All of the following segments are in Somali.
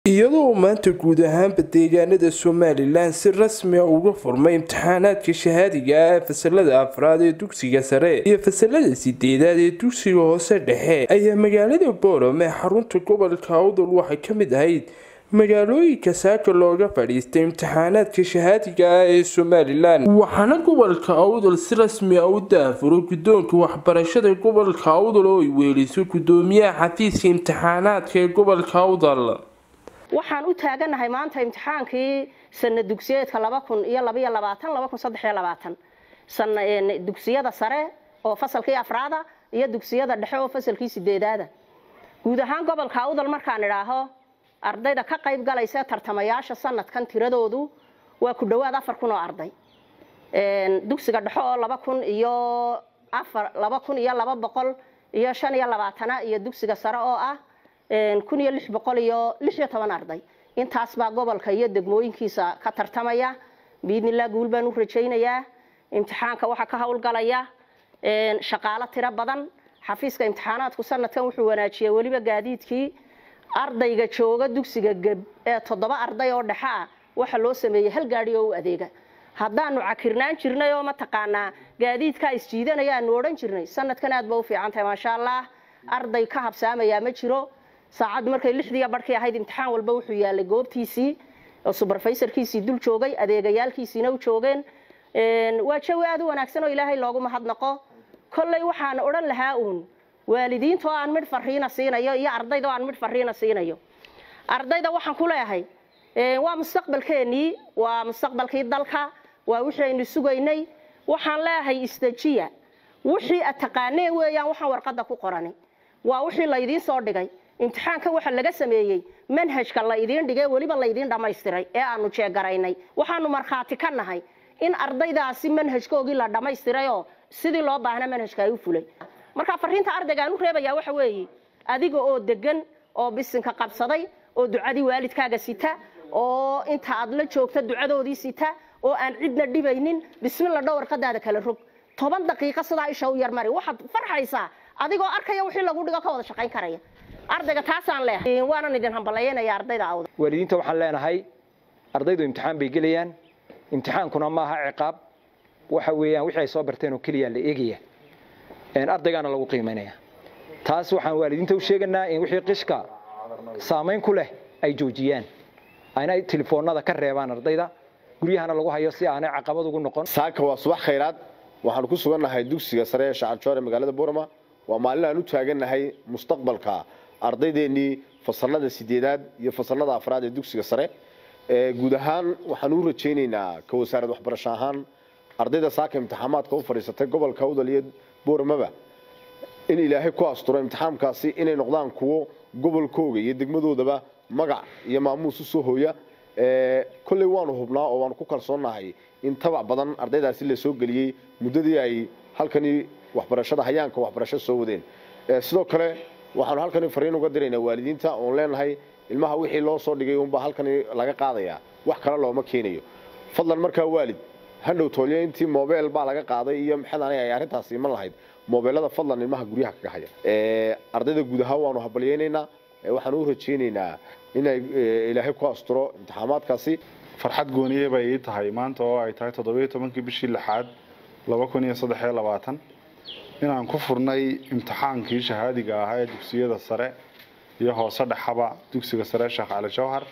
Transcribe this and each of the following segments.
iyadoo maanta guud ahaanba deegaanada somalilan si rasmi a uga furmay imtixaanaadka shahaadiga ah ee fasalada afraad ee dugsiga sare iyo fasalada sideedaad ee dugsiga hoose dhexe ayaa magaalada boorame xarunta gobolka awdal waxay ka mid ahayd magaalooyinka saaka looga fadhiistay imtixaanaadka shahaadiga ah ee somalilan waxaana gobolka awdal si rasmi a u daafuro guddoonka waxbarashada gobolka awdal oo ay weeliso gudoomiyaha xafiiska imtixaanaadka ee gobolka awdal waxaan u taaganahay maanta imtixaankii sana dugsiyeedka laba kun iyo labaiyo labaatan laba kun saddex iyo labaatan sana dugsiyada sare oo fasalkii afraada iyo dugsiyada dhexe oo fasalkii sideedaada guud ahaan gobolka awdal markaan idhaaho ardayda ka qayb galaysa tartamayaasha sanadkan tiradoodu waa ku dhowaad afar kun oo arday dugsiga dhexe oo laba kun iyo afar laba kun iyo laba boqol iyo shan iyo labaatana iyo dugsiga sare oo ah kun iyo lix boqol iyo lix iyo toban arday intaas baa gobolka iyo degmooyinkiisa ka tartamaya biidnillah guul baan u rajaynayaa imtixaanka waxaa ka howlgalaya shaqaalo tiro badan xafiiska imtixaanaadku sanadkan wuxuu wanaajiyey weliba gaadiidkii ardayga jooga dugsiga geb ee toddoba arday oo dhexe ah waxa loo sameeyey hal gaadhi oo u adeega haddaanu cakirnaan jirnay oo mataqaanaa gaadiidkaa isjiidanaya aanu odhan jirnay sanadkan aad ba u fiican tahay maasha allah arday ka habsaamayaa ma jiro saacad markay lixdiiya barhkii ahayd imtixaan walba wuxuu yaalay goobtiisii oo suberfayserkiisii dul joogay adeegayaalkiisiina u joogeen waa jawi aad u wanaagsan oo ilaahay loogu mahadnaqo kolley waxaan odhan lahaa uun waalidiinta oo aan midh fariina siinayo iyo ardayda oo aan midh fariina siinayo ardayda waxaan ku leeyahay waa mustaqbalkeenii waa mustaqbalkii dalka waa wixii aynu sugaynay waxaan leeyahay isdejiya wixii ad taqaaneen weeyaan waxaan warqadda ku qoranay waa wixii laydiin soo dhigay imtixaanka waxa laga sameeyey manhajka la idiin dhigay weliba laydiin dhammaystiray ee aanu jeegaraynay waxaanu markhaati ka nahay in ardaydaasi manhajkoogii la dhammaystirayoo sidii loo baahna manhajka ay u fulay marka fariinta ardayga aan u reebayaa waxa weeye adiga oo degan oo bisinka qabsaday oo ducadii waalidkaaga sita oo inta aad la joogta ducadoodii sita oo aan cidna dhibaynin bismilla dhow warqadaada kala rog toban daqiiqo sidaa isha u yarmari waxaad farxaysaa adigoo arkaya wixii lagu dhigo ka wada shaqayn karaya ardayga taasaan leeyahay waanan idin hambalyaynaya ardayda awda waalidiinta waxaan leenahay ardaydu imtixaan bay gelayaan imtixaankuna maaha ciqaab waxa weeyaan wixii ay soo barteen oo keliya la eegaya ardaygaana lagu qiimaynaya taas waxaan waalidiinta u sheeganaa in wixii qishka saamayn ku leh ay joojiyaan ayna telefoonada ka reebaan ardayda guryahana lagu hayo si aanay caqabad ugu noqon saaka waa subax khayraad waxaanu ku sugannahay dugsiga sare ee shacarjoor ee magaalada buurama waa maalin aan u taagannahay mustaqbalka ardaydeenii fasalada sideedaad iyo fasalada afraad ee dugsiga sare guud ahaan waxaan u rajaynaynaa ka wasaarad waxbarasho ahaan ardayda saaka imtixaamaadka u fadhiisatay gobolka udal iyo booramaba in ilaahay ku asturo imtixaamkaasi inay noqdaan kuwo gobolkooga iyo degmadoodaba magac iyo maamuus usoo hooya kolley waanu hubnaa oo waanu ku kalsoonnahay in tabac badan ardaydaasi la soo geliyey muddadii ay halkani waxbarashada hayaanka waxbarasho soo wadeen sidoo kale waxaanu halkani fariin uga diraynaa waalidiinta oon leenahay ilmaha wixii loo soo dhigay unbaa halkani laga qaadayaa wax kale looma keenayo fadlan markaa waalid hadhow toolyo intii mobel baa laga qaaday iyo maxadan ay arrintaasi iman lahayd mobeelada fadlan ilmaha guryaha kaga haya ardayda guud ahaan waanu habalyaynaynaa waxaan u rajaynaynaa inay ilaahay ku asturo imtixaamaadkaasi farxad gooniye bay ii tahay maanta oo ay tahay toddobiyo tobankii bishii lixaad laba kun iyo saddex iyo labaatan inaan ku furnay imtixaankii shahaadiga ahaa ee dugsiyada sare iyo hoose dhexaba dugsiga sare sheekh cali jawhar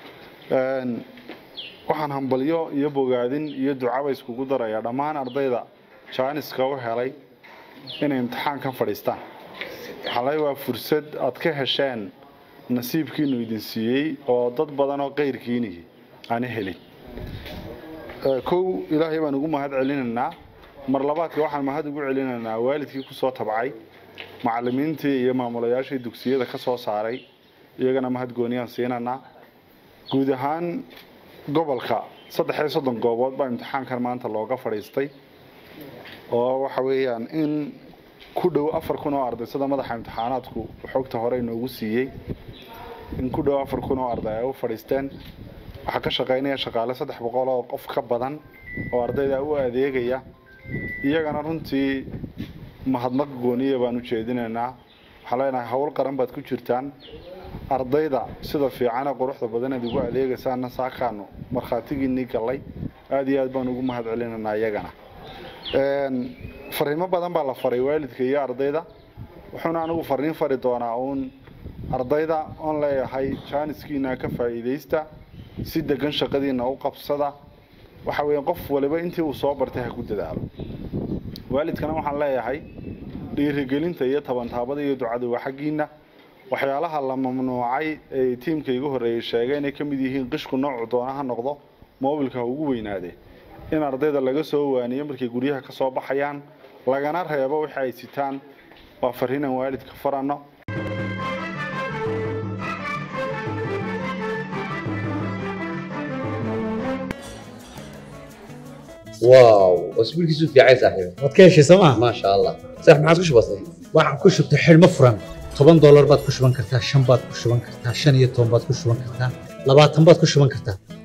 waxaan hambalyo iyo bogaadin iyo ducaba iskugu darayaa dhammaan ardayda jaaniska u helay inay imtixaankan fadhiistaan xalay waa fursad aad ka hesheen nasiibkiinu idin siiyey oo dad badan oo qayrkiinihi aana helin kow ilaahay baan ugu mahad celinaynaa mar labaadka waxaan mahad ugu celinaynaa waalidkii kusoo tabcay macalimiintii iyo maamulayaashii dugsiyada ka soo saaray iyagana mahad gooniyaan siinanaa guud ahaan gobolka saddex iyo soddon goobood baa imtixaankan maanta looga fadhiistay oo waxa weeyaan in ku dhow afar kun oo arday sida madaxa imtixaanaadku xogta hore inoogu siiyey in ku dhow afar kun oo arday ay u fadhiisteen waxaa ka shaqaynaya shaqaale saddex boqol oo qof ka badan oo ardayda u adeegaya iyagana runtii mahadnaq gooniya baan u jeedinaynaa waxaan leenahay howl qaran baad ku jirtaan ardayda sida fiicane quruxda badan aad ugu adeegaysaana saakaanu markhaatigiinii gallay aad iyo aad baan ugu mahad celinaynaa iyagana fariimo badan baa la faray waalidka iyo ardayda wuxuuna anigu fariin fari doonaa uun ardayda oon leeyahay jaaniskiina ka faa'iidaysta si degan shaqadiina u qabsada waxa weeye qof waliba intii uu soo bartay ha ku dadaalo waalidkana waxaan leeyahay dhiirigelinta iyo tabantaabada iyo ducada waa xaggiina waxyaalaha la mamnuucay ee tiimka igu horreeyey sheegay inay ka mid yihiin qishku noocu doona ha noqdo moobilka ha ugu weynaadee in ardayda laga soo waaniyo markay guryaha ka soo baxayaan lagana reebo wixii ay sitaan waa fariinan waalidka faranno واو اسبوعك في عايز صاحبي waad ka heshay sooma ما شاء الله صح ما عاد وش بصير waxaan ku shubtay xidhmo furan toban doolar baad ku shuban kartaa shan baad ku shuban kartaa shan iyo toban baad ku shuban kartaa labaatan baad ku shuban kartaa